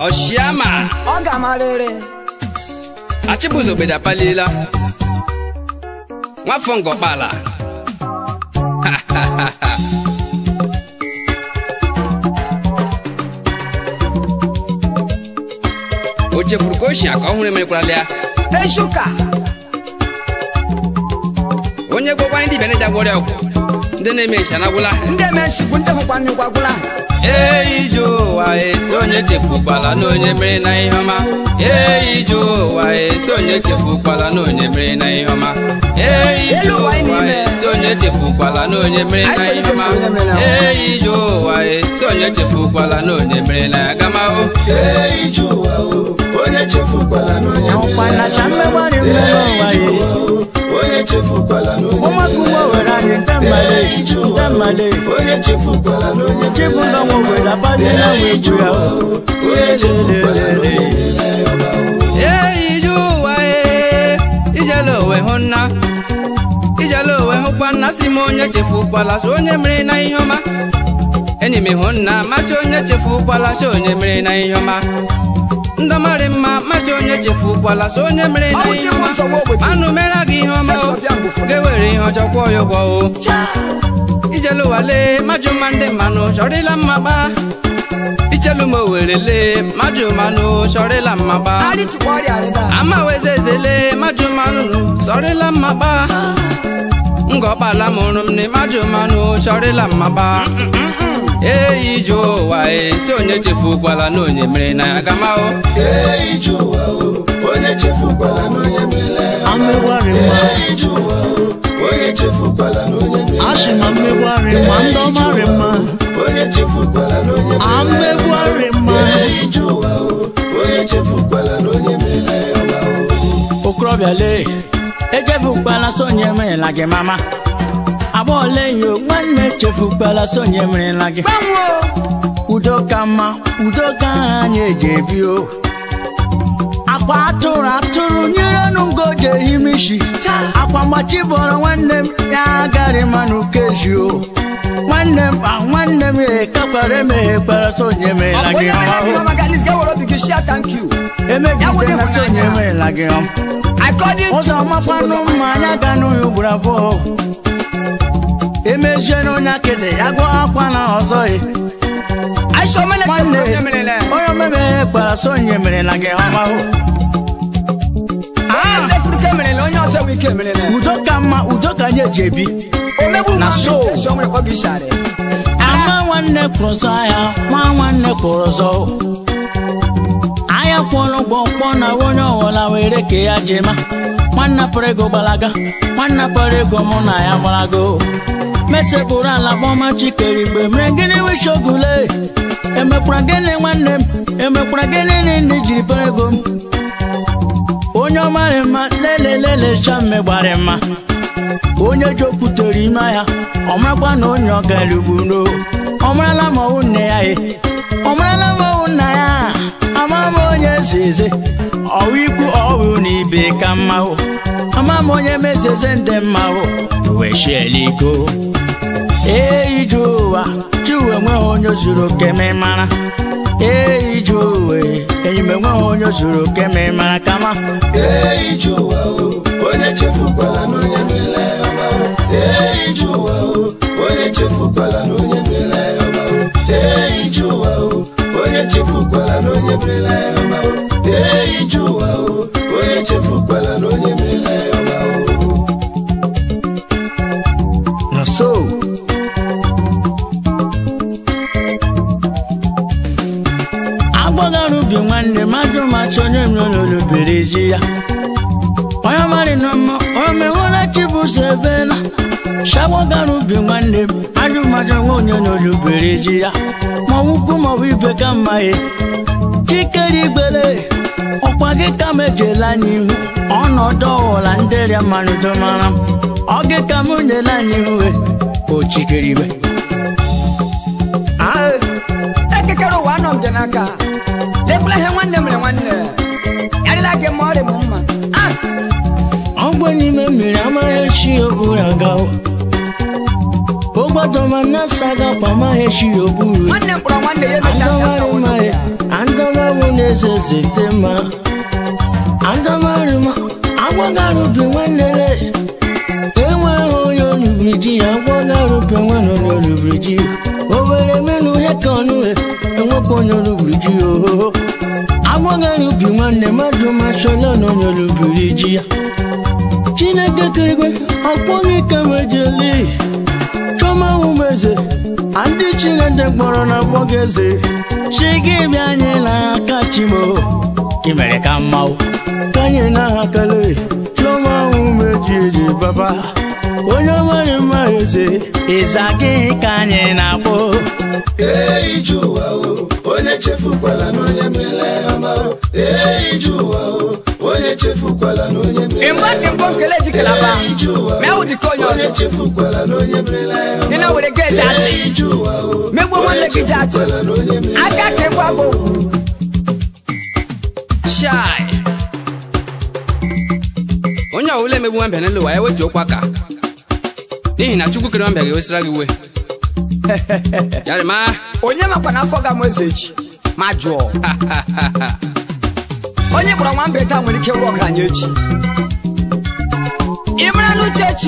ọshiama ọ ga-amarịrị achịbụzogbede apaliela nwafọ ngọkpala o chefuru ka o shi aka ọhụrụ emerekwala ya eshuka onye gwọkwa ndị dibịa na-eji agwọrịa ọgwụ ndị na-eme ncha na gwụla ndị emenchikwu ndị hụkwa nnukwu agwụla Ee ije ụwa esi onye chefukwala na onye mere na ihe ọma Ee ije ụwa esi onye chefukwala na onye mere na ihe ọma Ee ije Elu ụwa anyị ụwa n'ime. esi onye chefukwala na onye mere na Anyị ihe ọma chọrọ ichefu onye mere na- Ee ije ụwa esi onye chefukwala na onye mere na agamahụ Ee, ije ụwa o, onye chefukwala na onye ọkwanacha mmegharị mmere ụwa ya onye chefukwala na onye ụmụaka ugbo were anyị ndị mmale ndị mmale onye chefukwala na onye chibụzọ nwa obodo abadịla wee ju ya onye chefukwala na onye Ee ije ụwa ee ijele owe hụ nna ijele owe hụkwa nna si m onye chefukwala so onye mere na ihe ọma enyi m hụ nna machi onye chefukwala so onye mere na ihe ọma ndọmarị mma machi onye chefukwala so onye mere na Ọ bụ ihe Chukwu ọma nsogbu ogbenye. manụ mere gị ihe ọma o Esi ọbịa mgbe ụfọdụ. ga-ewere ihe ọjọọ kwụọ ya ụgwọ o ijele ụwa lee majụ mma ndị mmanụ chọrịla mma gbaa ichelu m owere lee majụ mmanụ chọrịla mma gbaa arịtụkwa ọrịa arịda ama wezezele maju mmanụ sọrịla mmagba ngọkpala mụrụ m na maju mmanụ sọrịla mmagba eyi ije ụwa esi onye chefukwala na onye mere na agamahụ Ee, ije ụwa o, onye chefukwala na onye mere amegharị mma Ee, ije ụwa o, onye chefukwala na onye mere asị ma mmegharị mma ndị ọmarị mma onye chefukwala na onye mere amegharị mma Ee, ije ụwa o, onye chefukwala na onye mere ọma o. okorobịa lee echefukwala sonye merela gị mama agbọọla enyi o nwanne echefukwala sonye merela gị gbanwoo udo ka mma udo ka anyị eji ebi o akwa atụrụ atụrụ nyere ngoji ehimishi akwa mgbachi bọrọ nwanne m ya agara manụ kezi o nwanne m a nwanne m ekakwara emeghekwara sonye ọ merela bụ gị onye mere gị ọma ọma galis ga-ewere obi gị shia thank you emegide na sonye merela gị ọma according to ụzọ makwanụ mma anya ga n'ụlọ ugboro abụọ emezie n'onye akịtị ya gụọ akwa na ọzọ ya aisha omene chefuru nwanne onye merele onye omemeghe kpara sonye merela gị ọma hụ onye chefuru ka emerele onye ọzọ enwe ike emerele udo ka mma udo ka anyị eji ebi omegbu Na nwa so. m esi o nwere kpọ gị ishari ama nwanne kwụrụ ọzọ ahịa nwa nwanne kwụrụ ọzọ ahịa kwụrụ ụgwọ mkpọ na onye ọwụla were ka ya jema nwanne pụrụ ego gbalaga nwanne pụrụ ego mụ na ya gbalago mesepụrụ ala kpọma chikere igbe mere gịnị wishi ogule emekwara gịnị nwanne m emekwara gịnị na ndị jiri pụrụ ego m onye ọmarị mma lelelele chamme gbara mma onye ji okwutere ime ahịa ọ marakwa na onye ọ gara ugbu no ọ marala ma ọwụ nne ya e ọ marala ma ọwụ nna ya ama m onye eze eze ọwụ ikwu ọwụ na ibe ka mma hụ ama m onye mezeze ndị mma hụ uwe shiela iko ee ije ụwa chiwe enweghị onye zuru oke ma ị mara ee ije ụwa enyi m enweghị onye zuru oke ma ị mara kama Ee, ije ụwa o, onye chefukwala na onye mere ọma o. Ee, ije ụwa o, onye chefukwala na onye mere ọma o. Ee, ije ụwa o, onye chefukwala na onye mere ọma o. Ee, ije ụwa o, onye chefukwala na onye mere ọma o. na so agbagara ubi nwanne mmadụ macha onye mlolobere ji ya onye mari na mma onye menwela chibuzo ebela shagbagara ubi nwanne m ajụ macha nwa onye n'olubere ji ya ma ọwụkwu maọbụ ibe ka mma ya chikere igbere ọkwa gị ka m ejela anyị ihu ọnọdụ ọwụla ndị rịa mmanụ mara m ọ gị ka m nyela anyị ihu e, o chikere igbe Ah, ekekere ụwa anọ m dị n'aka lekwula ihe nwanne mere nwanne yarịla gị ma ọrị m mma Ah! ọgbọ n'ime mmiri amaghị chi oburu aga o. gbọdọma na saga kwama heshi oburu nwanne mkpọrọ nwanne ya emecha nsị aka andọmarị nwoke ma ya andọmarị na-eze zete ma andọmarị ma agwagarubi nwanne enweghị onye olubiri ji ya agwagarubi nwanne onye olubiri ji obere menu ihe ka ọnụ enwekwa onye olubiri ji ohoho agwagarubi nwanne mmadụ mashola na onye olubiri ji ya chineke kerigwe ọkpọghị ka mejeli chọma umeze ndị chineke kpọrọ na gbọga eze chi gị bịa anyị n'aka chimo gị mere ka mmanwụ ka anyị n'aha kele chọma umeji eji baba onye ọmarị mma eze ịza gị ka anyị na-akpọ Ee, ije ụwa o onye chefukwala na onye mere ọma o Ee, ije ụwa o onye chefukwala na onye mere ịmgbe dị mbọ nkele jikere aba Ee, ije ụwa o ma ewu dịka onye onye ọzọ chefukwala na onye mere dị na were geji achị Ee, ije ụwa o megbuo nwanne gị ji achị chefukwala na onye mere aka ka ịgwa bụ shai onye ọbụla emegbu nwambe n'elu ụwa ya wetuo okwu aka n'ihi na chukwu kere nwambe ga-ewesara gị iwe yarịma onye makwa na afọ ga-amụ eze echi ma jụọ onye kpọrọ nwambe taa nwere ike ịrụ ọgaranya echi ị mara n'uche chi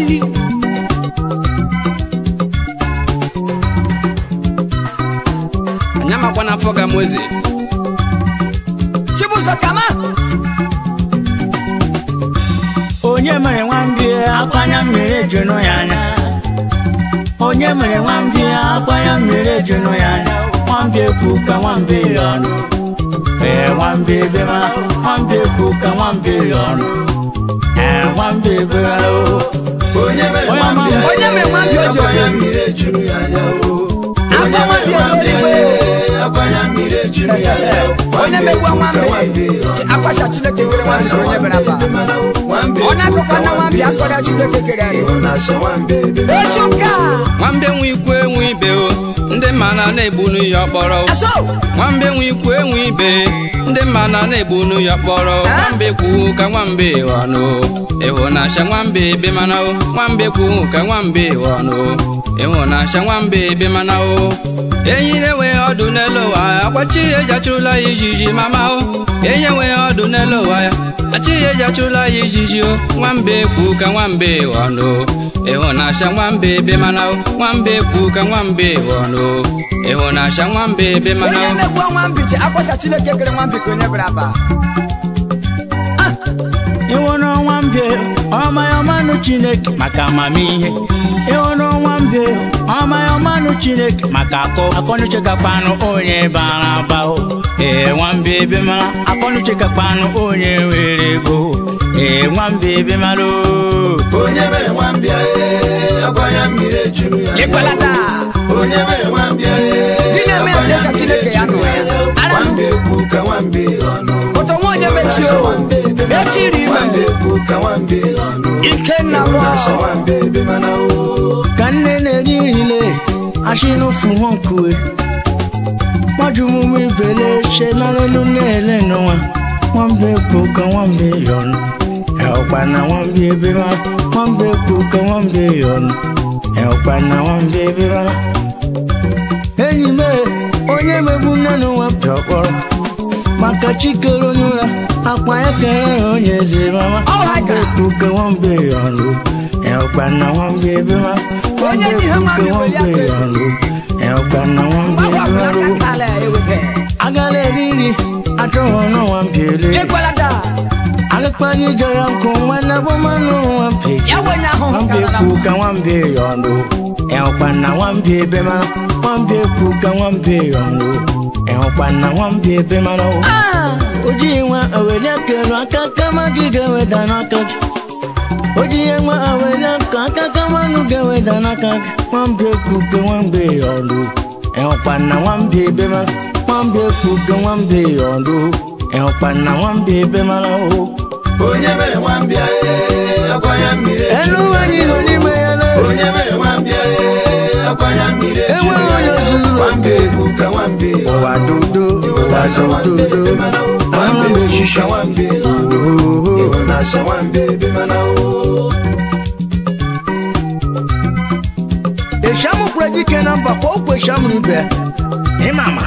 anya makwa n'afọ ga mụ eze chibụzọ kama onye mere nwambie akwanya mmiri ejunu ya anya onye mere nwambie akwanya mmiri ejunu ya anya nwambie kwu ka nwambie ya ọnụ ee nwambie bema nwambie kwu ka nwambie ya ọnụ ee nwambie bema o onye mere Onye nwambịa ma- onye mere nwambịa o ji akwanya oyi. mmiri ejuru ya anya o Akwa onye mere nwambịa nwambịa eluigwe. akwanya mmiri ejuru ya anya o onye megbuo nwambe akwacha chineke kere nwambe onye mere aba ọ na-akụkọ na nwambe akọrọ chineke kere anyị echi ụka nwambe nwe ikwu enwe ibe o ndị mma na na-egbunu ya ọkpọrọ o. aso nwambe nwe ikwu enwe ibe ndị mma na na-egbunu ya ọkpọrọ nwambe kwu ka nwambe ọnụ ịhụnasha nwambe ebe mana o nwambe kwu ka nwambe ọnụ ịhụnasha nwambe ebe mana o enyi na-enwe ọdụ n'elu ụwa akwachi ya eji achụrụla ya ijiji mama o enyi enweghị ọdụ n'elu ụwa ya achi ya eji achụrụla ya ijiji o nwambe kwu ka nwambe ọnụ ịhụnasha nwambe ebe mana o nwambe kwu ka nwambe ọnụ ịhụnasha nwambe ebe mana onye o megbuo nwambe ji akwacha chineke kere nwambe ka onye mere aba ịwụrụ nwambie ọma ya ọmanụ chineke maka amamihe ịwụrụ nwambie ọma ya ọmanụ chineke maka akọ akọnuche gakpanụ onye bara aba o ee nwambie ebe mara akọnuche gakpanụ onye nwere ego ee nwambie ebe mara o onye mere nwambịa ee, akwanya mmiri ejuru ya anya o. ịkwalata onye mere nwambịa ee, Gị na-eme akwanya Jesa mmiri Chineke ya ejuru nọ ya. anya o. Ara. nwambe kwu ka nwambe ọnụ ụtọ nwa onye mechie o echiri nwambe ime kwu ka nwambe ọnụ ikenna ịhụnasha nwa nwambe ebe mana o ka nne na-eri irile ashinufu nkue majumumu ibele ṣe nálẹ́lú nílẹ̀ nù wọn wọ́n bẹ kú kan wọ́n bẹ yọnu ẹ̀ọ̀pá náà wọ́n bẹ ebe má wọ́n bẹ kú kan wọ́n bẹ yọnu ẹ̀ọ̀pá náà wọ́n bẹ ebe má. enyi m e, onye megbu nnenu wọn pịa ọkpọrọ maka chikere onye ụra akpa ya kere ya onye eze mama Ọ ha wọ́n bẹ gara. kú kan wọ́n bẹ yọnu ẹ̀ọ̀pá náà wọ́n bẹ ebe má wọ́n Onye bẹ ji ha kú ma kan bi wọ́n weli bẹ aka. yọnu ẹ̀ọ̀pá náà wọ́n bẹ gbagwa ebe má. aka kala ewebe agara eriri achọghị ọnụ nwa mpiele ịkwalata agakpanye ije ya nkụ nwanne bụ mmanụ nwa mpeji ya wenye ahụhụ nwambie karala kwu ka nwambie ya ọnụ ịhụkwa na nwambie ebe mara nwambie kwu ka nwambie ya ọnụ ịhụkwa na nwambie ebe mara o ojighị nwa oweli aka elu aka kama gị ga-eweda n'aka gị ojighị nwa oweli aka aka kama nụ ga-eweda n'aka gị nwambie kwu ka nwambie ya ọnụ ịhụkwa na nwambie ebe mara nwambie kwu ka nwambie ya ọnụ ịhụkwa na nwambie ebe mara o onye mere nwambịa ee, akwanya mmiri ejuru elu ya anyị anya nọ o. n'ime ya na onye mere nwambịa ee, akwanya mmiri ejuru Enweghị ya onye anya o. zuru nwambe kwu ka nwambe ụwa ọnụ. dodo ụwa ịhụnasha nwambe dodo ebe mana o. ahụla nwambe m kwu oshishi ka nwambe ọnụ. ịhụnasha nwambe ebe mana o eshamukwu kwere dike na mba kwa okwechi amụrụ ibe ịmama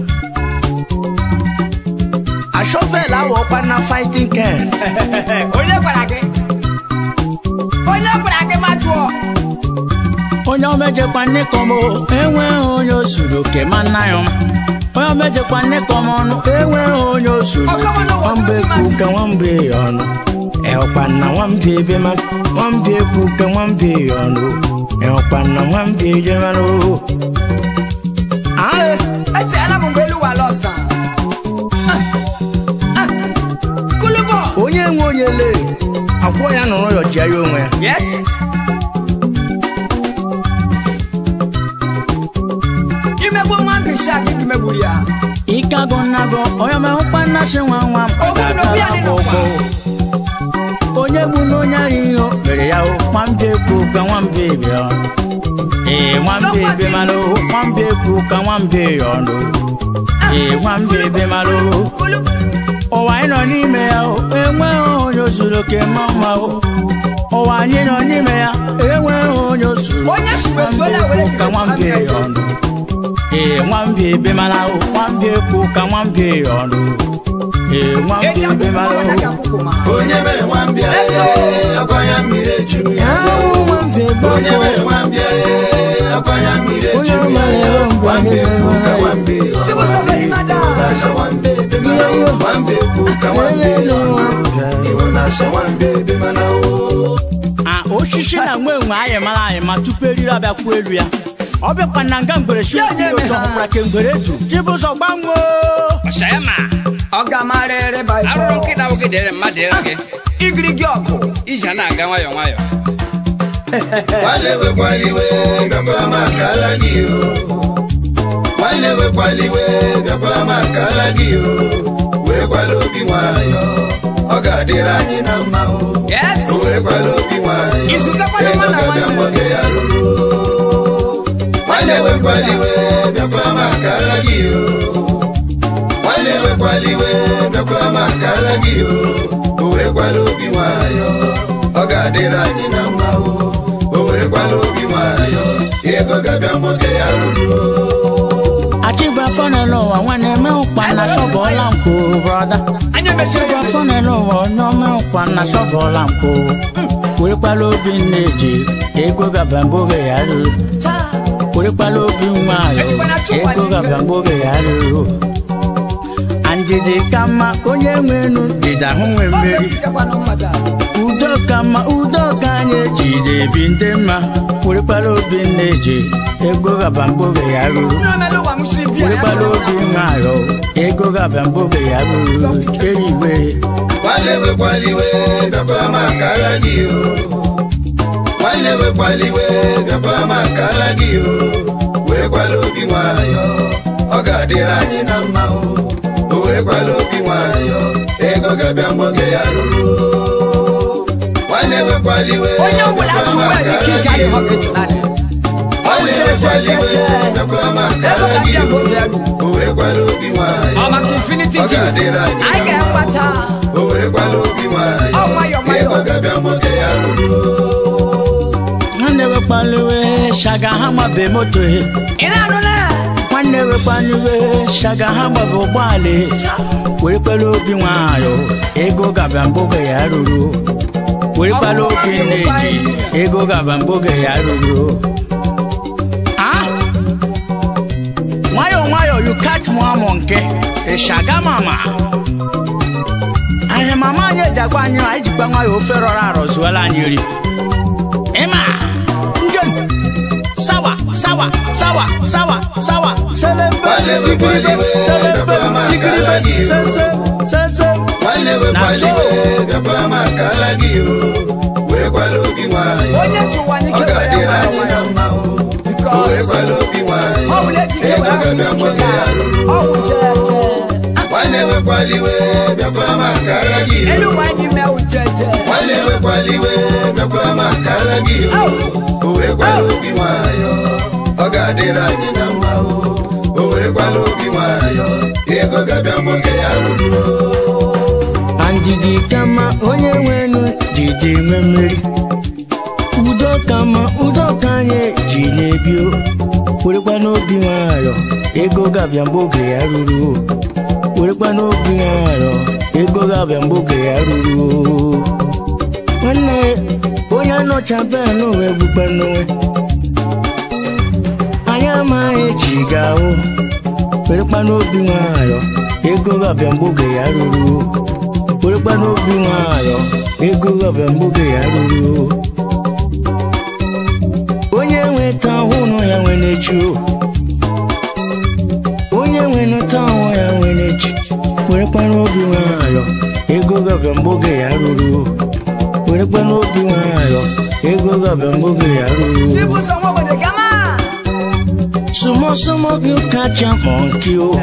ashọvel awọkwa na fighting ken onye gwara gị onye gwara gị ma jụọ onye omejekwa nne kọm enweghị onye o suru oke ma nna ya ọma onye omejekwa nne kọm ọnụ enweghị onye o suru Ọkọmọ n'ụwa nwambe tụtụ kwu ka nwambe ya ọnụ ẹ̀ọ̀pá na nwambe ebe ma nwambe kwu ka nwambe ya ọnụ ẹ̀ọ̀pá na nwambe ebe ma no. Aye. echeela m mgbe elu wala ọsa kulubo onye nwe onye lee akwụọ ya nọrọ yọchia ya onwe ya yes imegbu nwa mbisha gị ka imegburu ya Ikago nago onye mehụkwa nnachi nwa nwa m Ogbu na obi adị n'ụwa. onye bụ na onye ara ihe mere ya o nwambe ekwu ka nwambe bịa ee nwambe ebe mara o nwambe ekwu ka nwambe ya ọnụ ee nwambe ebe mara o kulubo ụwa anyị nọ n'ime ya o enweghị onye o zuru oke ma mma o ụwa anyị nọ n'ime ya enweghị onye o zuru Onye sugbe nwambe suola were ekwu ka nwambe ya ọnụ ee nwambe ebe mara o nwambe ekwu ka nwambe ya ọnụ ee nwambe eji ebe akwụkwọ mara ọbụla o ka akwụkwọ ma onye mere nwambịa akwa ya mmiri ejuru ya onye mere nwambịa akwa ya mmiri ejuru ya nwambe kwu ka nwambe Tibu sọfẹ̀lì máa dá. na-asa nwambe ebe mana o nwambe kwu ka nwambe iwu na-asa nwambe ebe mana o a osisi na nwe enwe anyị mara anyị ma tupu eriri abịakwuo elu ya ọ bịakwa na nga ngwere si okwu na-eme otu ha. ọhụrụ ke ngwere etu chibụzọ gbanwoo ọsayama Ọ ga-amarịrị by arụrụ force. nkịta nwoke dere mmadụ ere gị Igirigi ọgụ. ije a na-aga nwayọ nwayọ nwanne wekwala iwe bịakwara m akala gị o nwanne wekwala iwe bịakwara m akala gị o werekwala obi nwayọ ọ ga-adịrị anyị na mma o Yes. o werekwala obi nwayọ Izu gakwana ego nwa na ga-abịa nwanne. mgbe oge ya ruru nwanne wekwala iwe bịakwara m akala gị o nwanne wekwala iwe bịakwara m akala gị o o werekwala obi nwayọ ọ ga-adịrị anyị na mma o o werekwala obi nwayọ ego ga-abịa mgbe oge ya ruru achịbụ afọ n'elu ụwa nwanne mehụkwa na shọbụọla nkwo brọda Anyị emechiri achịbụ afọ n'elu ụwa onye omehụkwa na shọbụọla nkwo werekwala obi nne ji ego gaba mgbe oge ya ruru werekwala obi nwayọ ego gaba mgbe oge ya ruru andịdị ka mma onye nwe enu dịda ahụ nwe Ọ mmeri ga-etikakwanụ mmadụ a. udo ka mma udo ka anyị ejide ebi ndị mma werekwala obi nne ji ego gaba mgbe oge ya ruru Nna m elu ụwa m siri bịa, ya werekwala bụrụ obi na- nwayọ ego gaba mgbe oge ya ruru eyiwe nwanne wekwala iwe bịakwara m akala gị o nwanne wekwala iwe bịakwara m akala gị o werekwala obi nwayọ ọ ga-adịrị anyị na mma o o werekwala obi nwayọ ego ga-abịa mgbe oge ya ruru nwanne wekwala iwe onye ọbụla bịakwara m tụwa ike akala ike gị adịghị o ọkụ ịtụnanya. nwanne wekwala iwe bịakwara m akala gị o o werekwala obi nwayọ Ọ maka infinity ọ gym. ga-adịrị anyị Anyị na mma ga-enweta. o werekwala obi nwayọ Ọ nwayọ nwayọ. ego ga-abịa mgbe oge ya ruru nwanne wekwala iwe shaga ha gbabe moto he Ị na-anụ na? nwanne wekwala iwe shaga ha gbabe ụgbọala he werekwala obi nwayọ ego gaba mgbe oge ya ruru werekwala obi nne ji ego gaba mgbe oge ya ruru Ah? nwayọ nwayọ you catch mụ amụ nke ịshaga mama ahịa mama anyị eji agwa anyị anyị jikwa nwayọ ofe rọrọ arọ zuola anyị ri ịma njem sawa sawa sawa sawa sawa selembe Wale we sigiribe wale we, selembe baba ma sigiribe kala gi o. sense sense nwanne Na wekwala so. iwe bịakwara m akala gị o werekwala obi nwayọ Onye tụwa ọ n'ike were ga-adịrị nwayọ anyị na nwayọ. mma o o Because werekwala obi nwayọ ọ bụla eji ike ego were ga-abịa ahụ mgbe ike oge ya ya. ruru Ọ bụ jeje. nwanne wekwala iwe bịakwara m akala gị Elu o ụwa anyị mewu jeje. nwanne wekwala iwe bịakwara m akala gị o o werekwala obi nwayọ ọ ga-adịrị anyị na mma o o werekwala obi nwayọ ego ga-abịa mgbe oge ya ruru andidi kama onye nwenu didi nwe mmeri udo ka mma udo ka anyị ji na-ebi o werekwa n'obi nwayọ ego ga-abịa mgbe oge ya ruru o werekwa n'obi nwayọ ego ga-abịa mgbe oge ya ruru o nwanne onye nọcha bee n'ụwa egbukpe n'onwe anyị amaghị chi ga-ahụ werekwa n'obi nwayọ ego ga-abịa mgbe oge ya ruru o werekwa n'obi nwayọ ego ga-abịa mgbe oge ya ruru o onye nwe ta ahụ nọ ya nwe n'echi o onye nwe nụta ahụ ya nwe n'echi werekwa n'obi nwayọ ego ga-abịa mgbe oge ya ruru o werekwa n'obi nwayọ ego ga-abịa mgbe oge ya ruru o Chibuzo nwa obodo gama. Sumo sumo you catch a monkey oh.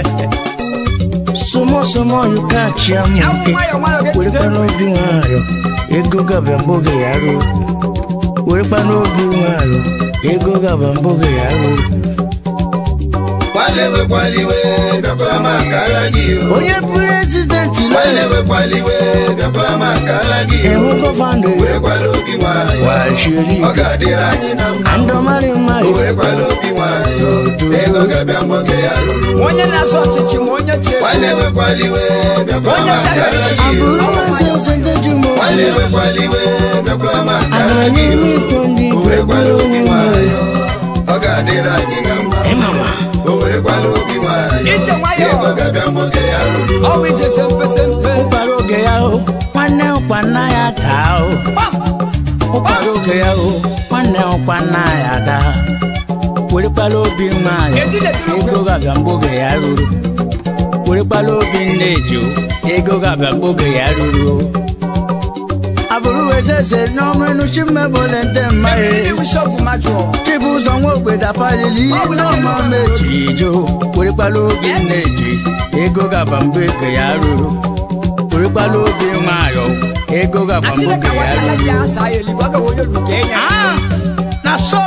Sumo sumo you catch a Awụ monkey. nwayọ nwayọ ga-ejide. Werekwa n'obi nwayọ ego ga-abịa mgbe oge ya ruru. Werekwa n'obi nwayọ ego ga-abịa mgbe oge ya ruru. kwalewe kwaliwe bịakwara m akara gị o. Onye prezidenti lele kwalewe kwaliwe bịakwara m akara gị o. ịhụ gọvanọ ya werekwala obi nwayọ wachiri ọ ga-adịrị anyị na mma andọmarị mma o werekwala obi nwayọ ego ga-abịa mgbe oge ya ruru Onye na-azọ ọchịchị ma onye chee. kwalewe kwaliwe bịakwara m akara gị abụrụ o. mazi eze ndị jumo kwalewe kwaliwe bịakwara m akara agaghị gị eme o. ikpo ndị o werekwala obi nwayọ ọ ga-adịrị anyị na mma ịmama o werekwala obi nwayọ Ije nwayọ. ego ga-abịa mgbe oge ya ruru Ọwụ ije sempe sempe. ụkpara oge ya o nwanne ụkwa nna ya taa o Gbam. ụkpara oge ya o nwanne ụkwa nna ya daa werekwala obi nwayọ Edile duru ego ga-abịa mgbe oge ya ruru werekwala obi nne eju ego ga-abịa mgbe oge ya ruru o abụrụ wezeze n'ọmụnụ chimebole ndị Mmiri mmadụ iwu shọgụ majụọ. chibụzọ nwa ogbeda palili n'ọma meji ijo werekwala obi nne eji ego ga-abịa mgbe oge ya ruru werekwala obi nwayọ ego ga-abịa mgbe Atile oge ka ya wata ruru labi asa ayeli waga wonye luke enya. Ah, na so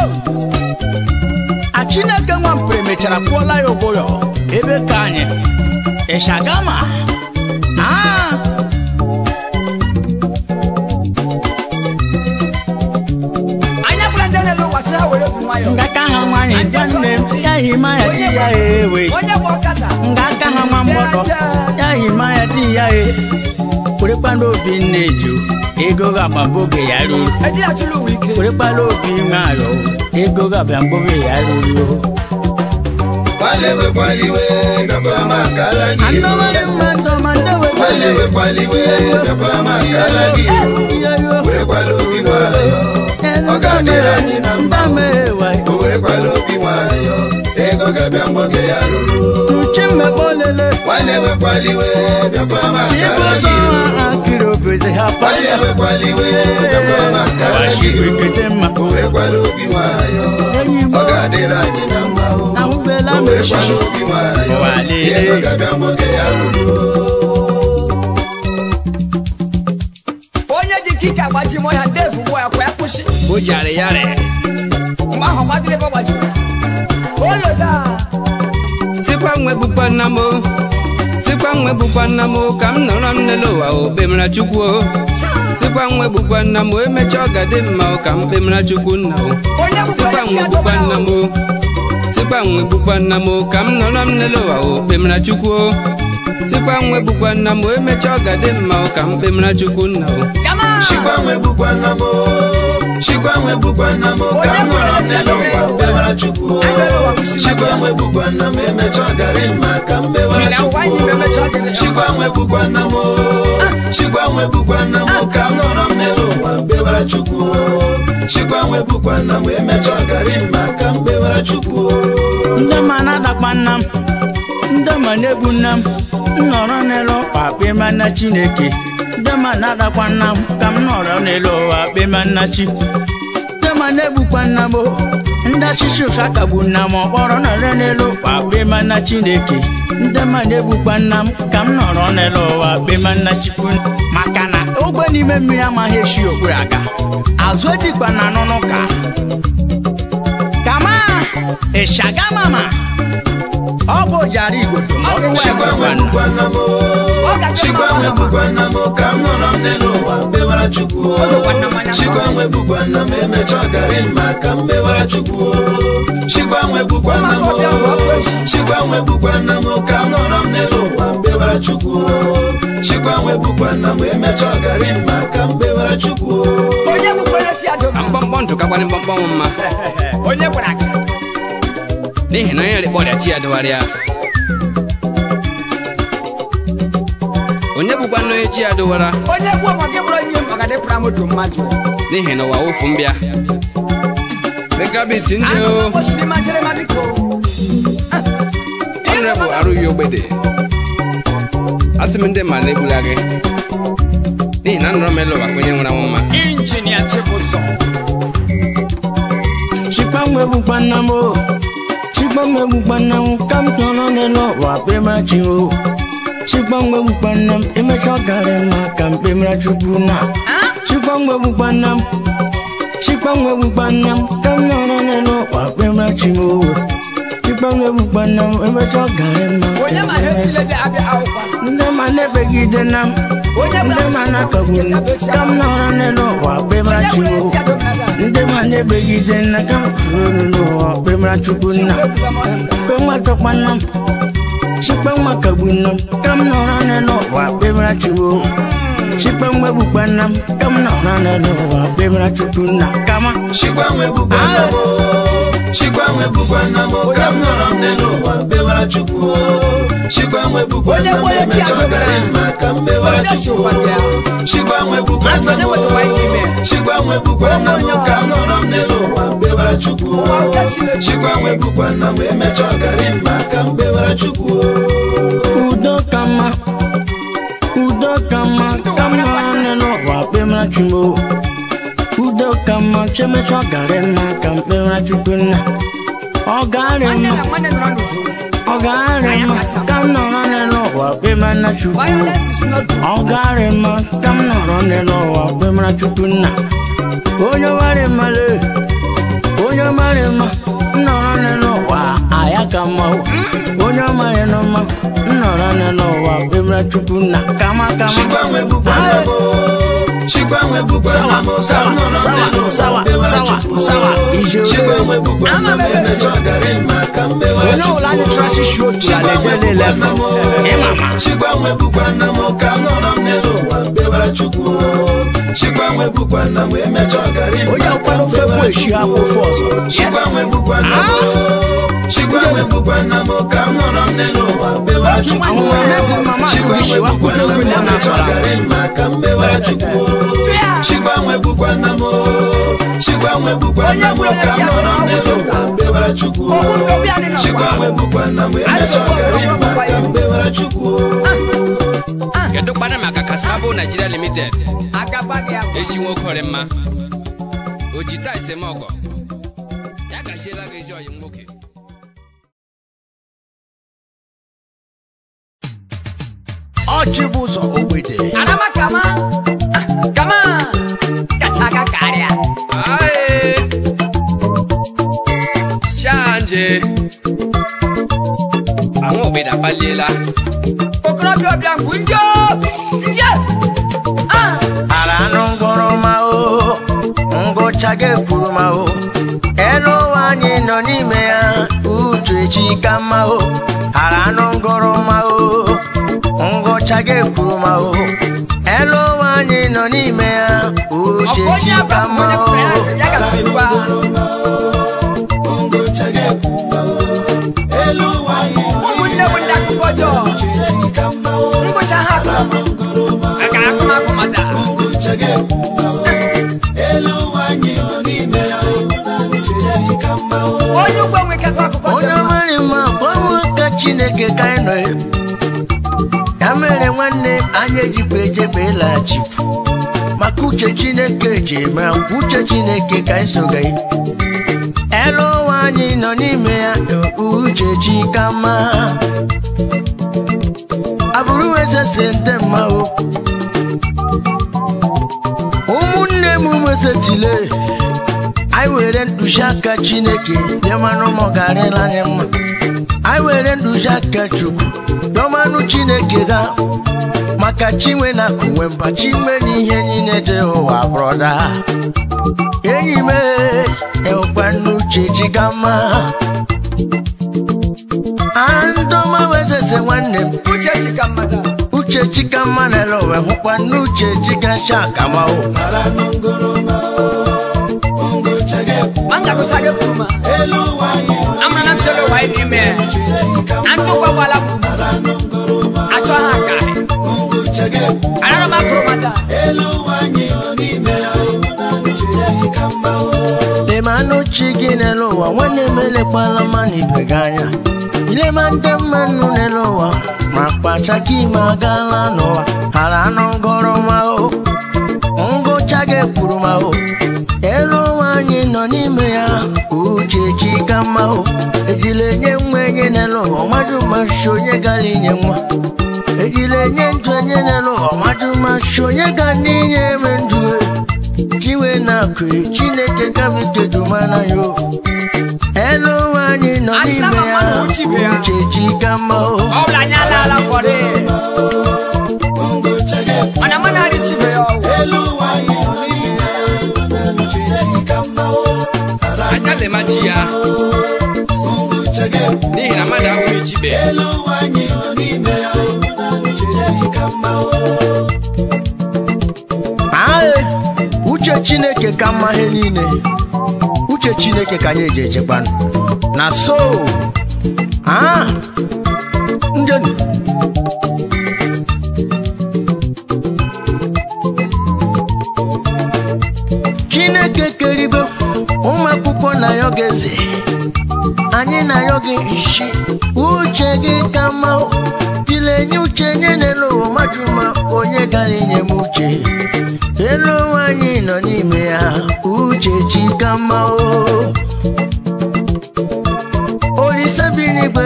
a chineke nwampere mechara kwụọla ya ụgwọ ya ebe ka anyị ịshagama Ah, Anya bụla ndị na-elu ụwa sị ha were bụ nwayọ. ngaka ha nwanyị nwanne m ya hima ya di ya ewe Onye bụ ọkada. ngaka ha nwa mgbọdọ ya hima ya di ya e werekwana obi nne ju ego ga-agba mgbe oge ya ruru Ejiri atụrụ ụwa ike. werekwana obi nwayọ ego ga-abịa mgbe oge ya ruru kwalewe kwaliwe bịakwara m akara gị o. andọmarị mmadụ ma ndewe kwalewe kwaliwe bịakwara m akara gị o. werekwala obi nwayọ ọ ga-adịrị anyị na mma o werekwala obi nwayọ ego ga-abịa mgbe oge ya ruru kwalewe kwaliwe bịakwara m akara gị o. kwalewe kwaliwe bịakwara m akara gị o. o werekwala obi nwayọ ọ ga-adịrị anyị na mma o o werekwala obi nwayọ ego ga-abịa mgbe oge ya ruru Onye ji kike agbaji mọ ya Dave ugbu a kwa ya kwụsị. o jari yari Mgbe ahụ gbadiri ebe ọ gbajiri. Oloda. tikwa nwe bụkwa nna m o tikwa nwe bụkwa nna m o ka m nọrọ m n'elu ụwa o kpemara chukwu o tikwa nwe bụkwa nna m o emechaa ọ ga-adị mma o ka m kpemara chukwu nna o Onye bụkwa tikwa ya nwe chi bụkwa nna m adọbara. o tikwa nwe bụkwa nna m o ka m nọrọ m n'elu ụwa o kpemara chukwu o tikwa nwe bụkwa nna m o emechaa ọ ga-adị mma o ka m kpemara chukwu nna o Gama. Chigbanwe bụkwa nna m o. Chigbanwe bụkwa nna m o. ka m nọrọ n'elu ụwa kpewara Chukwu o. Chigbanwe bụkwa nna m emecha ọ garị mma ka m kpewara Ina Chukwu ụwa anyị o. memecha ọdịnihu. Chigbanwe bụkwa nna m o. Chigbanwe bụkwa nna m o. ka m nọrọ n'elu ụwa kpewara Chukwu o. Chigbanwe bụkwa nna m emecha ọ garị mma ka m kpewara Chukwu o. ndị ma na-adakpa nna m ndị ma na-egbu nna m nnọrọ n'elu ụwa kpema nna chineke ndị ma na-adakpa nna m ka m nọrọ n'elu ụwa kpema nna chi ndị ma na-egbukwa nna m o, ndị achịcha ụsa kagbu nna m ọkpọrọ nọrọ n'elu ụwa kpema nna chineke ndị ma na-egbukwa nna m ka m nọrọ n'elu ụwa kpema nna chukwu maka na ogbe n'ime mmiri amaghị esi okpuru aga azụ ejikwa na anụnụ ka kama ịshagamama ọ bụ jara igbo Chigbanwe bụkwa nna m o. chigbanwe bụkwa nna m ka m nọrọ m n'elu ụwa mbewara chukwu chigbanwe bụkwa nna m emecha ọgarị mma ka m mbewara chukwu chigbanwe bụkwa nna m chigbanwe bụkwa nna m ka m nọrọ m n'elu ụwa mbewara chukwu chigbanwe bụkwa nna m emecha ọgarị mma ka m mbewara chukwu onye bụkwara chi adọ ka mkpọmkpọ ntụ kakwanị mkpọmkpọ nwụ mma onye gwara gị n'ihi na onye rikpọ ọrịa chi ya dụgharịa onye bụkwa nna onye chi ya dụwara onye gwu ọmọ gị bụrụ onye ihe maka dịpụra moto mmadụ n'ihi na ụwa wụfu mbịa megabit ndị o osiri machere ma biko ọnụrebụ arụghị ogbede asị m ndị mmadụ egbula gị n'ihi na nọrọ m elu ụwa ka onye nwere anwụ mma injinia chibụzọ chikpanwe bụkwa nna m o chikpanwe bụkwa nna m ka m tọrọ n'elu ụwa kpemara chi o chikpanwe bụkwa nna m emecha ọgarị mma ka m kpemara chukwu na chikpanwe bụkwa nna m chikpanwe bụkwa nna m ka m nọrọ n'elu ụwa kpemara chi o chikpanwe bụkwa nna m emecha ọgarị mma ka onye m ma ha kpemara etile bịa abịa akwụkwọ ndị ma na-ebegide na m onye ndị ma na-akagbu m ka m nọrọ n'elu ụwa kpemara chi o ndị ma na-ebegide nna ka m ruru n'ụwa kpemara chukwu nna kpe nwa tọkpa nna m chikpe nwa kagbu nna m ka m nọrọ n'elu ụwa kpemara chukwu chikpe nwa egbukpa nna m ka m nọrọ n'elu ụwa kpemara chukwu nna kama chigbanwe bụkwa nna m chigbanwe bụkwa nna m ka m nọrọ m n'elu ụwa mbewara chukwu chigbanwe bụkwa Onye nna m kwere chi emecha adọbara. ọgarị mma ka m mbewara Onye chukwu chịkwa gị ahụ. chigbanwe bụkwa nna Onye wetara ike ime. m chigbanwe bụkwa nna m ka m nọrọ m n'elu ụwa mbewara chukwu Ụwa ụka Chineke. chigbanwe bụkwa nna m emecha ọgarị mma ka m mbewara chukwu udo ka mma udo ka mma ka m nọrọ n'elu ụwa kpemara chukwu udo ka mma chemecha ọgarị mma ka m kpemara chukwu nna ọgarị nwanne mma na nwanne nọrọ n'udo ọgarị mma ka m nọrọ n'elu ụwa kpemara chukwu violence is not good ọgarị mma ka m nọrọ n'elu ụwa kpemara chukwu nna onye mara mmalụ onye mara mma m nọrọ n'elu ụwa aya ka mma o. onye mara nọ mma m nọrọ n'elu ụwa kpemara chukwu nna kama kama chigbanwe bụkwa nna m chigbanwe bụkwa nna m ka m nọrọ m n'elu ụwa mbewara chukwu chigbanwe bụkwa nna m emecha ọgarị mma ka m mbewara onye ọbụla anyị chukwu chụrụ asịsị otu ala eje niile fọ ịmama chigbanwe bụkwa nna m ka m nọrọ m n'elu ụwa mbewara chukwu chigbanwe bụkwa nna m emecha ọgarị mma onye ka nkwado m fekwu mbewara eshi chukwu akwụfọ ọzọ chigbanwe bụkwa nna m chigbanwe bụkwa nna m ka m nọrọ m n'elu ụwa mbewara chukwu Àwọn ẹlẹ́sìn mama chigbanwe àtúnṣe wa bụkwa nna m kúndùn kúndùn emecha náà ọgarị mma ka m mbewara chukwu chigbanwe bụkwa nna m chigbanwe bụkwa nna m ka m nọrọ m n'elu ụwa mbewara chukwu chigbanwe bụkwa nna m emecha ọgarị mma ka m mbewara chukwu kedu kpana maka kasmabụ naijiria limited agaba gị abụọ echi nwoke ọrị mma o ji taa esemọgọ ya gachiela gị ezi ọyị nwoke ọchị bụ ụzọ ogbede Adama kama ah, kama kacha aka karịa Aye. Chanje. Àwọn òbí dàpaliela. okorobịa ọbịa ngwu nje nje ah ara anụ ngwọrọ ma o ngụcha ga-ekwuru ma o elu ụwa anyị nọ n'ime ya uche echi ka mma o ara anụ ngọrọ ma o ngụcha ga-ekwuru ma o elu ụwa anyị nọ n'ime ya uche ọkụ echi onye ka agba mma onye o kwere ya ga-ekwukwa ụmụnne bụ ndị akụkọ ọjọọ ngụcha ha akụrụ akara akụmakụ mata onye ugbo nwekakọ akụkọ onye ọjọọ mara mma gbanwe ka chineke ka anyị nọ ya ya mere nwanne anyị ejipụ ejebe ịlaghachi maka uche chineke ji eme ngwa uche chineke ka anyị soga ya elu ụwa anyị nọ n'ime ya uche chi ka mma abụrụ wezese ndị mma o ụmụnne m wesetile anyị were mkpuchi aka chineke bịa manụ ma ọ garịla anyị mma anyị were nduzi aka chukwu dọmanụ chineke ga maka chinwe na kunwe mba chinwe na ihe niile dị ụwa brọda enyi m ekwa n'uche chigama andọma wezeze nwanne m uche chika mmadụ uche chikama nere owe hụkwa n'uche chikasha akamahụ mara n'ngoroma ngo chege manga kusage kuma elu nwanyị amna na msele wa ibi me andu kwa wala kuma acho ha ka he ngo chege anana makro mata elu nwanyị nọ n'ime ya uche ka mma o lemanụ chi gị n'elu ụwa nwanne m elekwala mmanụ ibe gị anya ilema ndị mmanụ n'elu ụwa ma kpacha ka ime agaala n'ụwa hara anụ ngọrọ ma o ngụcha gị kwuru ma o elu ụwa anyị nọ n'ime ya uche chi ka mma o ejila enye nwa enye n'elu ụwa mmadụ mashi onye gara inye nwa ejila enye ndụ enye n'elu ụwa mmadụ mashi onye ga n'inye eme ndụ e. chiwe na-akụ chineke kabikedomana yo elu ụwa anyị nọ Asịla n'ime ma ya mmadụ uchibe ya. uche chi ka mma o ọbụla anya alaala fọdụ ngo chege mana mana adị chibe ya ọwụ elu nwanyị nọ n'ime ya uche ka mma o anya lemachi ya ngo chege n'ihi na mmadụ ahụghị chibe elu nwanyị nọ n'ime ya uche ka mma o ae uche chineke ka mma ihe niile uche chineke ka anyị eji echekwa na so a njeni chineke keribe ụmụ akwụkwọ na ya ga-eze anyị na ya gị isi uche gị ka mma dilenye uche nye n'elu ụwa mmadụ ma onye gara inye m uche elu ụwa anyị nọ n'ime ya uche chi ka mma o olise bi n'igwe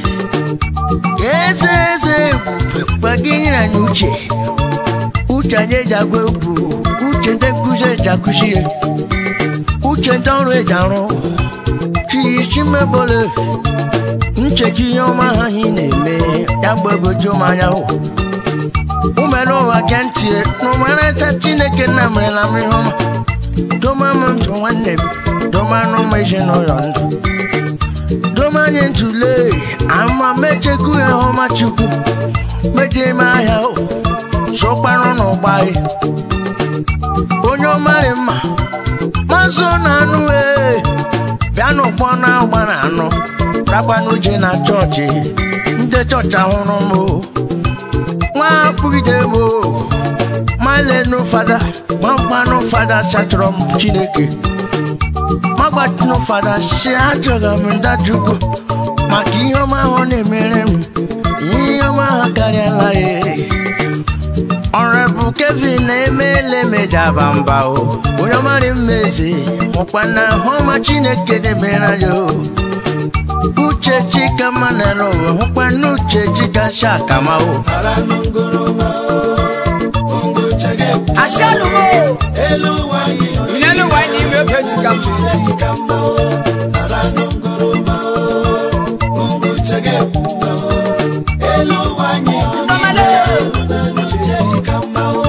eze eze ebube gwa gị nyere anyị uche uche anyị eji agwa egwu uche ndị nkụzi eji akụzi ihe uche ndị ọrụ eji arụ chichimebole ncheki ihe ọma ha anyị na-eme ya gbagoju m anya hụ umere ụwa gee ntị n'ụmarịta chineke nna merela m ihe ọma doma m ndụ nwanne m doma n'ụmụ ezinụlọ ndụ doma anyị ntụle ama mechekwu ya ọma chukwu meje ime ahịa hụ sokwanụ n'ụgba anyị onye ọmarị mma mazụ na anụ ee bịa n'ụgbọ na-agba na anụ rakwanụ je na chọọchị ndị chọọchị ahụrụ m o. nwa kpugide m o. malenu fada gbamgbanụ fada chatụrụ m chineke magbatinụ fada si achọghị m ndajụgo maka ihe ọma ahụ ọ na-emere m ihe ọma ha karịala ya ọrịbụ kevin na-emele mejaba mba o onye ọmarị mmezi ọkwa na hụma chineke debere ya o uche chika manara ụwa hụkwa na uche chika shakama o mara n'ngoroma ngo chege ashalumo elu nwanyị nọ inelu wa ni me pe chika mma ka mma o mara n'ngoroma ngo chege elu nwanyị nọ ndọmale n'uche ka mma o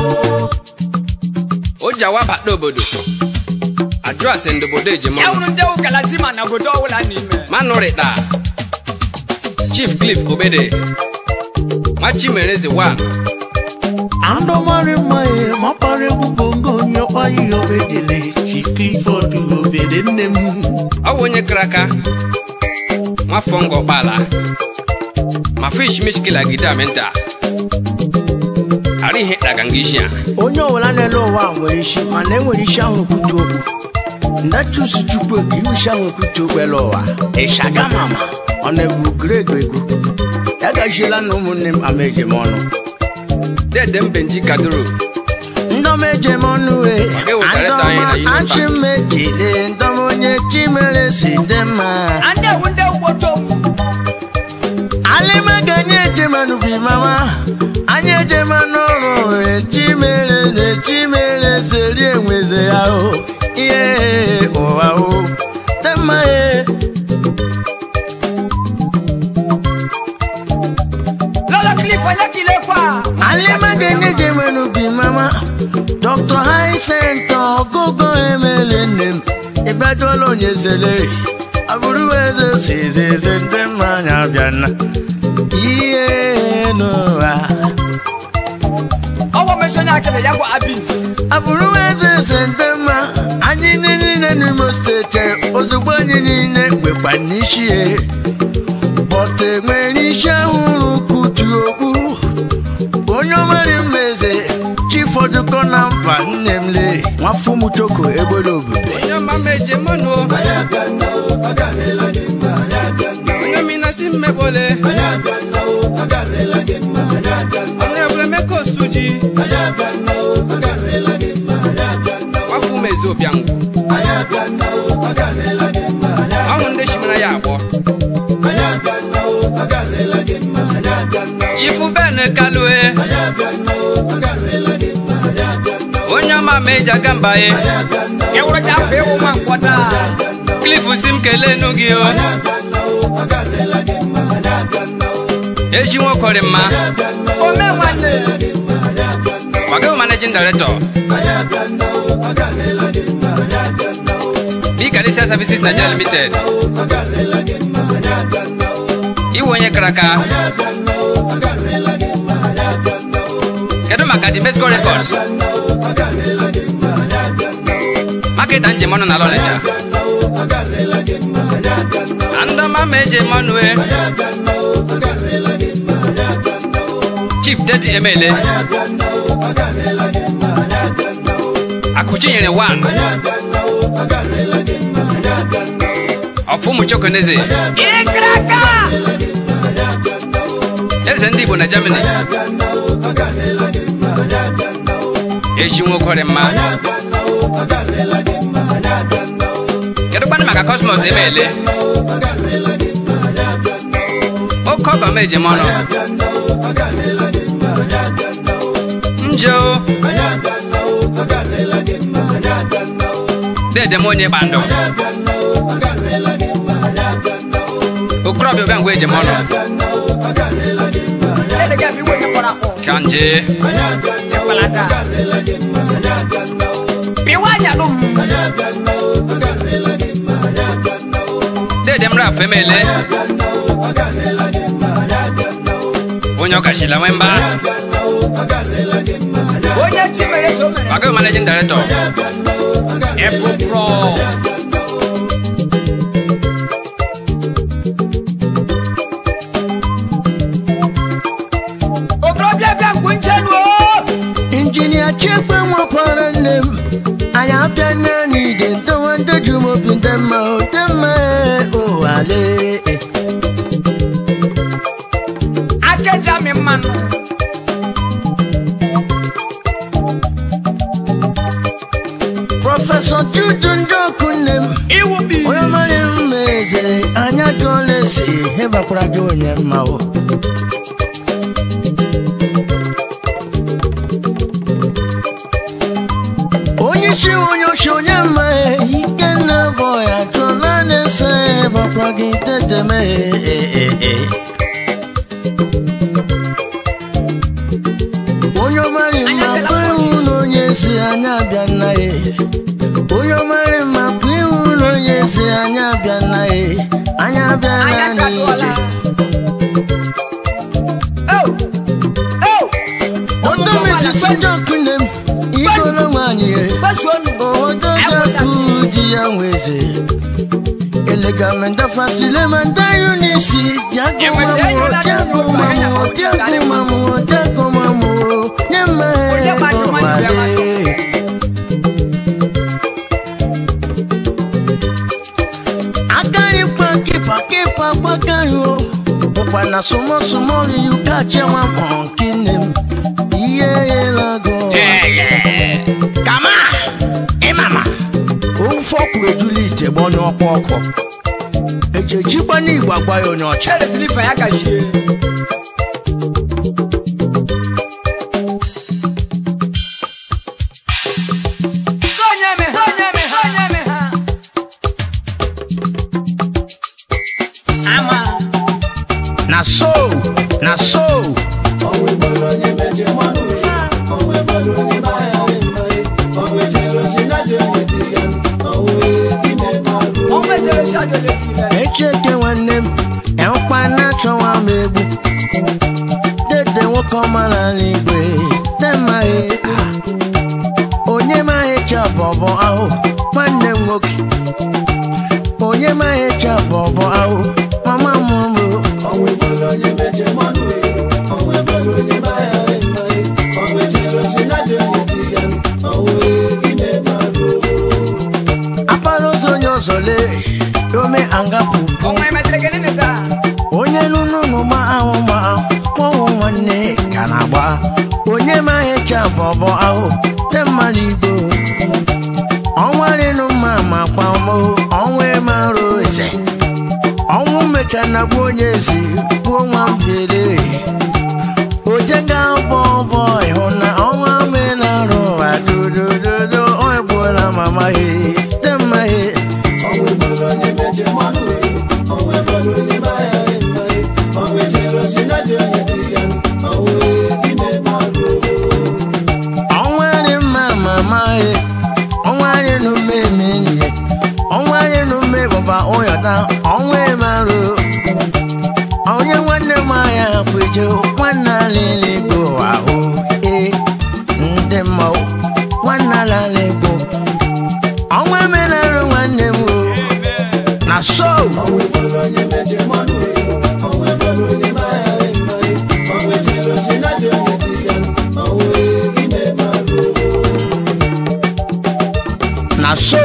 o ji awa bata obodo ajụ ase ndobodo ya ejima wunu ndị ụkala di ma na obodo ọwụla n'ime manụrịta chief cliff obede machimereze 1 Andomari mae mapare gbogbo onye ọkwa ihe obedele chi Clifford obede nne m ọ bụ onye kara aka nwafọ ngọ kpala ma fish mishkila gide amenta ara ihe daga nga isi a onye ọbụla n'elu ụwa nwere isi mana enwere isi ahụ ekwute okwu ndachusu chukwu ka iwu isi ahụ ekwute okwu elu ụwa ịshaga mama ọ na-ebu grego ego ya gajiela na ụmụnne m ama ejem ọnụ dede mbenji kadoro ndọma ejem ọnụ e Ọ ga-ewetara anyị na Union Bank. achị m ekele ndọma onye chimere si dị mma ande wu ndị ugbo tom alima ga-enye ejemanụ bi mama anyị ejemanụ ọrụ e chimere na chimere seri enweze ya o ihe ụwa o dị mma e onye zele abụrụ eze sizeze ndị mmanya bịa na ihe n'ụwa ọwọ́ mẹ́sàn-án yà kẹ́lẹ̀ yàgò abins. abụrụ eze eze ndị mma anyị niile n'imo steeti ozugbo anyị niile nwekwa n'isi ya bọta nwere isi ahụrụ kutu okpu onye ọmari mmeze chifọdụkọ na mba nne m le nwafọ ụmụ choko egbere obube onye ọma meje mọnụ onye mina si mmebole ọnụebule meko suji nwafọ umezi obiangwu ọhụ ndị shimara ya agbọ chifu ben kalue onye ọma meje agamba ye Ewúrẹ́ jà fẹ́ wọ́n máa ń kọ́ dáa. klifu si m kelee nu gị o echi nwokọrị mma O mẹ́wàá lè. Magawo managing director. Bikalisia Services Nigeria Limited. Iwu onye karaka. Kedu maka the Mesco Records? Market and Jemono na Lonecha. Andoma meje monwe. Chief Daddy Emele. Akuchinyere one. Ọfụmụ Chokoneze. Ìkìràkà. Eze ndị Igbo na Germany. Echi nwokwere mma. Kedu kwanụ maka Cosmos Emele? Oke ọgọ m eji m ọnụ. Nje o. Dede m onye kpandụ. Okorobịa ụbịa ngwa eji m ọnụ. Ẹ̀ẹ́dẹ̀ kẹ́ mi wọ́n yẹ kọ́ra kọ́. Ka nje. Ìpàlàdà. Bí wàá yà ló mú. Dede m rap emele. Onye ọkachila nwe mba. Onye tí mèrè so mèrè. Magawo managing director. Ẹ̀bùn pọ̀. Okorobịa bịa mgbe njenu o. injinia chekwe nwekwara nne m anyị abịa naanị ide ndowe ndoju m obi ndị mma dị mma ụwale Akeja mi mmanụ. prọfesọ judu njoku nne m Iwu bi. onye mara mma eze anya jụọla esi hebakwara gị onye mma o onye isi onye ochi onye mma ike nna bụ ya jụọla na-ese hebakwara gị teteme onye ọmarị mma bụ iwu na onye si anya abịa nna ya onye ọmarị mma bụ iwu na onye si anya abịa nna ya anya abịa Anya na kadụọla. n'ije Oh. Oh. odomesisi jọkụne m igolo nwanyị ya Gbasuonu. odozaku di ya nweze elegamenda fasilemanda yunisi jagomamu jagomamu jagomamu jagomamu nyema egomale agaghịkwa kipa kipa gbagaghị o ụkwa na sụmọsụmọri yuka chewa mọnki nne m ihe yelago kama ịmama ofe ọkwụrụ ejula ite gba onye ọkpọ ọkụ eji ejikwa n'igbo agwa ya onye ọcha Ẹ̀ẹ́dẹ̀ silifa ya ka ṣe. Gonyeme, gonyeme, gonyeme ha. Ama. na so na so Ọmọ echeke nwanne m enwekwa na-achọwa m egbu dede nwoke ọmara n'igwe demaghị onye maghị chabọbọ ahụ nwanne m nwoke onye maghị chabọbọ ahụ mama mụrụ ọnwụ ebolo onye meje mmanụ ọnwụ ebolo onye maghara mmaghị ọnwụ ejere ozi na-adị onye dị ya ọnwụ ime marụ akpara ụzọ onye ọzọ lee ome angapụ onye nụnụnụ ma ahụ ma kpọnwụ nwanne ka na-agba onye ma echa bọbọ ahụ te mmadụ igbo ọnwa rịnụ mma ma kpamọ ọnwa marụ eze ọnwụ mecha na gbuo onye ezi gbuo nwa mbere oje ga bọ bọ ịhụ na ọnwa menarụ adodododo ọ egbuola mama he te mma he ọnwụ ebolo onye meje mmanụ ọnwụ ebolo onye maghara mmaghị ọnwụ ejere ozi na-adị onye dị ya ọnwụ ime marụ ọnwa dị mma mama ye ọnwa dị n'ume n'enyi ọnwa dị n'ume bụba ụyọta ọnwa marụ onye nwanne m anya kweje nwanne alịla igbo ahụ ee ndị mmanwụ nwanne alala igbo ọnwa menarụ nwanne m o na so ọnwụ ebolo onye meje mmanụ ọnwụ ebolo onye maghara mmaghị ọnwụ ejere ozi na-adị onye dị ya ọnwụ ime marụ na so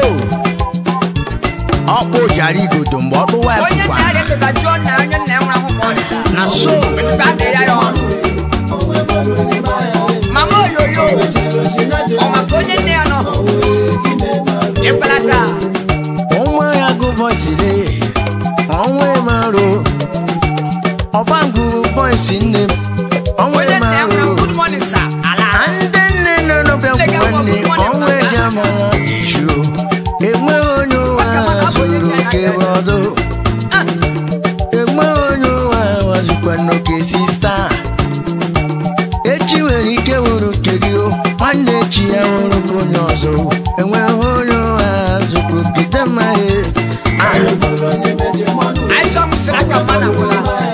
ọkpụ jara igodo mgbe ọ dụwa ya onye bụkwa nna ya dịka jụọ nna onye nna ya nwere akwụkwọ ọdịda na so ebe a dị ya ya ọnụ ọnwụ ebolo onye maghara mama oyoyo ejere ozi na-adị ọ maka onye nne ya nọ ime marụ ịkparata ọnwa ya gụbọsiri ọnwa marụ ọbangụ bọịsị nne m ọnwa onye nna ya nwere marụ good morning sir ala ndị nne nọ n'ọbịa nwanne ọnwa eji amara isu enweghị onye ụwa zuru oke ọdụ enweghị onye ụwa wazikwa n'oke sista echi nwere ike wuru nke gị o nwanne echi ya wuru nke onye ọzọ enweghị onye ụwa zukwu kete mmahie anyị sọ m sịrị aka mma na gwụla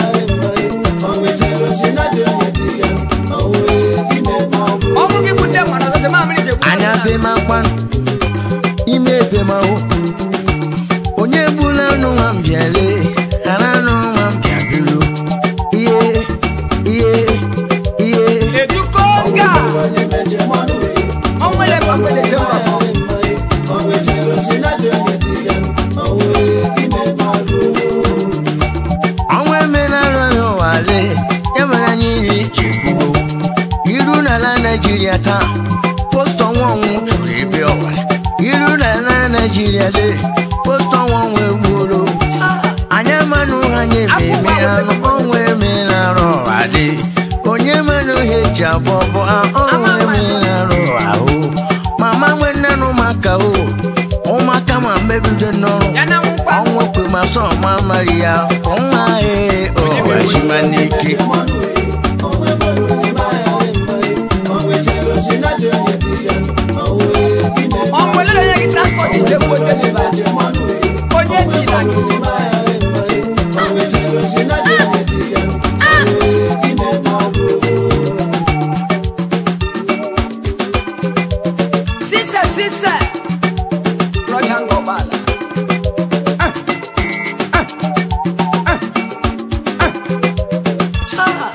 ọnwụ gị bute mmadụ ọzọ jema mmiri ji egbu anya ọzọ. bemakwa ime ebemahụ onye gbula anụ nwa m bịale ghara anụ nwa m bịa biro ihe ihe ihe eduko nga ọnwụ ele pakwele je mbọ ọnwa emenara n'ụwale ya mere anyị iri chekwuo iru n'ala naijiria taa posta ọnwa ọnwụ tụrụ ebe ọwara iru n'ala naijiria le posta ọnwa ọnwụ egbuoro anyị amanụ ha nye ememe anụ ọnwa emenara ọwale onye manụ ihe eji abụọ bụ ọnwa emenara ahụ mama nwanne n'ụmụaka o ụmụaka ma mebido n'ọrụ ya na nwụkwa ọnwụ kwe ma sọ ma mari ya ọnwa ee ọwachima n'ike ọnwụ ele onye gị transport ije gbuo deliva onye tila gị sise sise rọya ngọbala Chaa.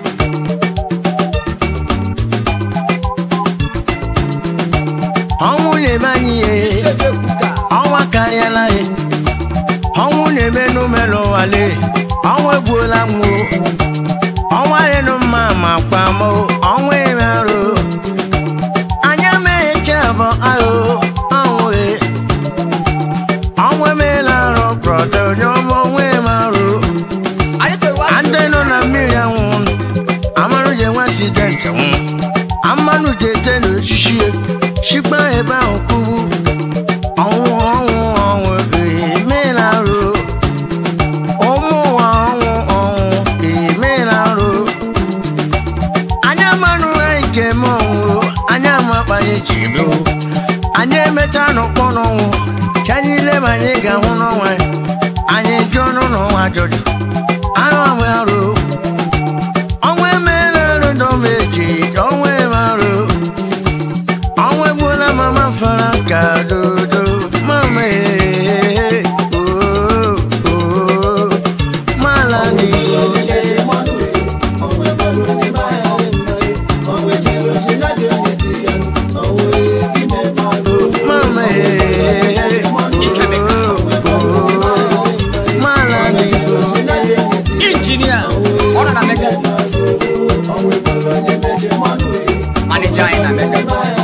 ọnwụ na-eme anyị ihe Icheje kwuka. ọnwa karịala ya ọnwụ na-eme n'ụmelụ nwale ọnwa egbuola nwụ ọnwa rịnụ mma ma kpamụ ọnwa eme arụ anya megheche bụ arụ ọnwụ e ọnwa emeela arụ brọda onye ọma ọnwa eme arụ Anyị toro wa ndị nọ na mmiri anwụ amanụ ji enwe asidenti nwụ amanụ ji ete n'osisi shikpa ebe ahụ kubu ọnwụ ọnwụ ọnwụ emeela arụ ụmụ ụwa ọnwụ ọnwụ emeela arụ anya manụ anyị ga-eme ọnwụ anya amakpanye ji do anyị emecha n'ụkpọ n'ọnwụ ka anyị leba anyị ga-ahụ n'ọnwa ajụjụ arụ ọnwa arụ ọnwa emere arụ dọmeji ọnwa eme arụ ọnwa egbuola mama fara ka dodo mama ee oo oo mala n'igbo mama ee oo oo mala n'igbo injinia ọ nọ na mega manija anyị na mega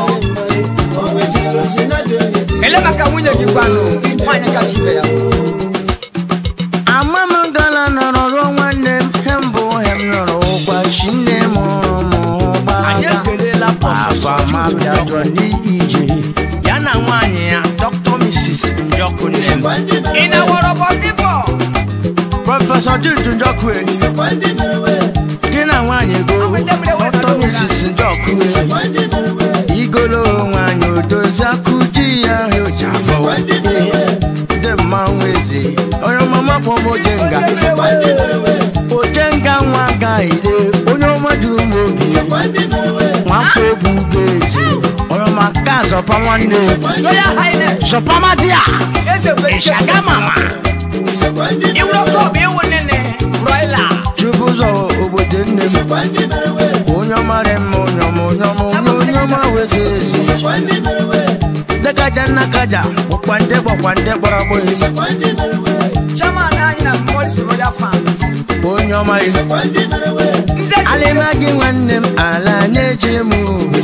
ele maka nwunye gị kwanụ nwaanyị kacha ibe ya ama m gala nọrọ ruo nwanne m he mbụ he m nọrọ ụgwa chi nne m mụrụ m anyị gbaga ekelela abamabịadọ n'ije ya na nwaanyị ya dr mrs njọkụ nne m ị na-awọrọ bọtịbọ prọfesọ juju njọkụ e, gị na nwaanyị go dr mrs njọkụ e. igolo nwaanyị odozi akụ di ya oji abụọ dị mmanwụ eze onye ọmama kpọmojenga ojenga nwa gaire onye ọma juru m obi nwafọ ebube eze onye ọma ka zọpa nwanne royal highness zọpama di a eze ịshaga mama iwurọkọbụ iwu nene royla chukwu ụzọ obodo nne m onye ọma rị mma onye ọma onye ọma onye onye ọma wezi ezi dekaja nnakaja ụkwande gbakwande gbara gbọghị chairman anyị na Morris royal fans onye ọma yi ndị alịma gị nwanne m ala na-eje m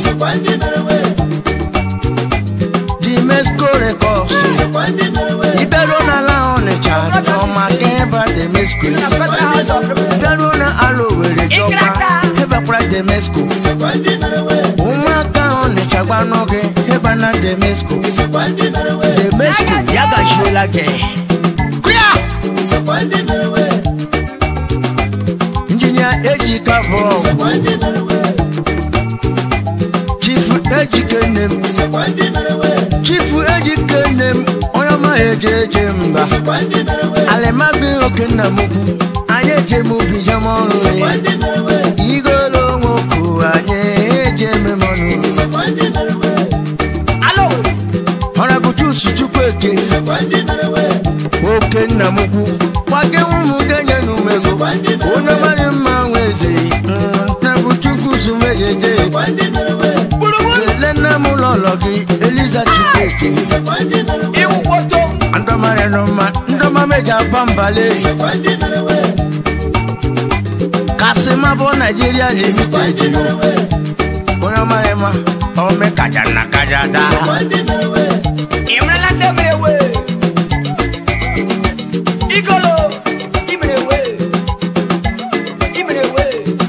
dimesco rekọs iberuo n'ala ọnịcha chọma ka ebe demesco na federal house of representatives bịaruo na ala owere jọkwa ebekwara demesco ụmụaka ọnịcha gbanụ gị ebe na demesco demesco ya gachiela gị kụya injinia ejika bọọgụ chifu ejike nne m chifu ejike nne m onye ọma eje eje mba alịmadụ oke nna m ukwu anyị eje m ubi jem ọrụ ya igolo nwoke anyị eje ememọnụ alo ọrabụ chusu chukwu eke oke nna m ukwu kwage ụmụ denye n'umego onye mara mma nwe eze ntabụ chukwu sumejeje ele nna m ụlọ ụlọ gị eliza chukwu eke iwu kwoto ndọmarị nọma ndọma meji aba mbale kasị mabụ naijiria limited onye ọmarị ma ome kaja na kaja daa ị nwerela ndị mere ewe igolo imere ewe imere ewe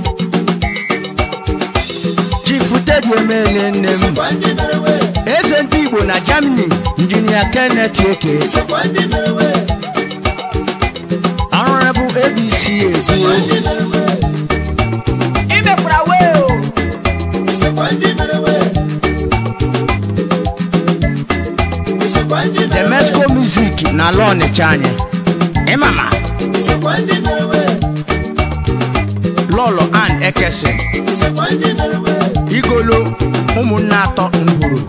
chifutedu emele nne m eze ndị igbo na germany injinia kenneth eke ọrụrụ bụ abc ekwuo imekwara wee o demesco music na ala ọnịcha anyị ịmama lọlọ and ekesin igolo ụmụnne atọ ngwuru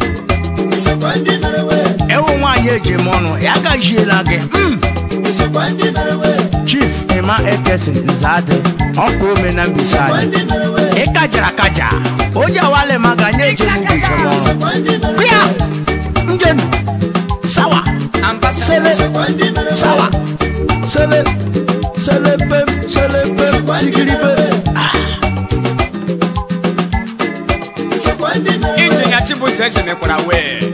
ewu nwaanyị eji m ọnụ ya gajiela gị mm. chief emma ekesin nzadị ọkụ ome na mbise anyị ịkajara kaja oji awale maga nye eji m ubi njem ọrụ kụya njenu sawa sele sawa sele selepem selepem sigiribe injinia chibuzo eze mekwara wee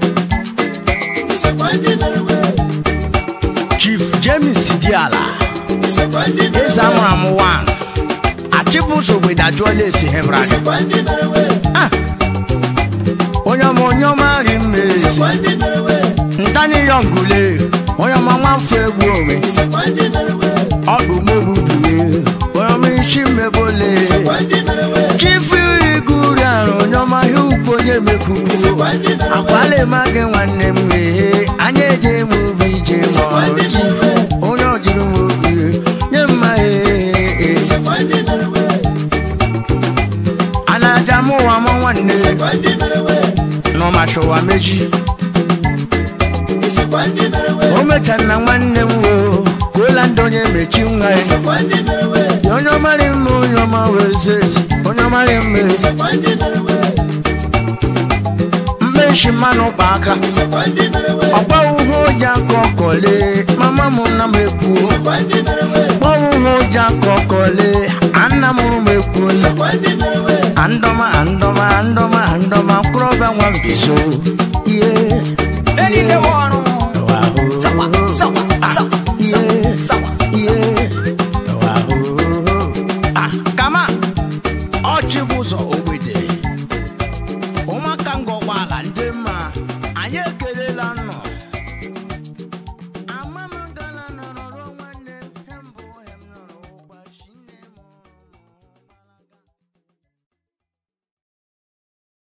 chief james diala eze amụrụ amụ 1 achịbụso gbedajụọla esi hebrad Ah! onye ọma onye ọma ri mma ezi ntani yọngule onye ọma nwafọ egwu onwe ọdụ mobubiye onye ọma isi mmebole chifu iguri arụ onye ọma ihe ukwu onye mekwubu akwala ma gị nwanne m wee anya eje m obi ije ma ọrụ chifu onye ọjiri m obi achọwa meji isikwa ndị mere wee o mecha na nwanne m wo kwuola ndị onye mechi nwa ya isikwa ndị mere wee onye ọmarị mma onye ọma wee zezi onye ọmarị mma isikwa ndị mere wee mmechi mmanụ kpa aka isikwa ndị mere wee ọgba uhu ụja ka ọkọle mama m na m ekwu isikwa ndị mere wee ọgba uhu ụja ka ọkọle anna m rụ m ekwu isikwa ndị mere wee andọma andọma andọma andọma mkpụrụọba nwa mbiso ihe enile wọrụ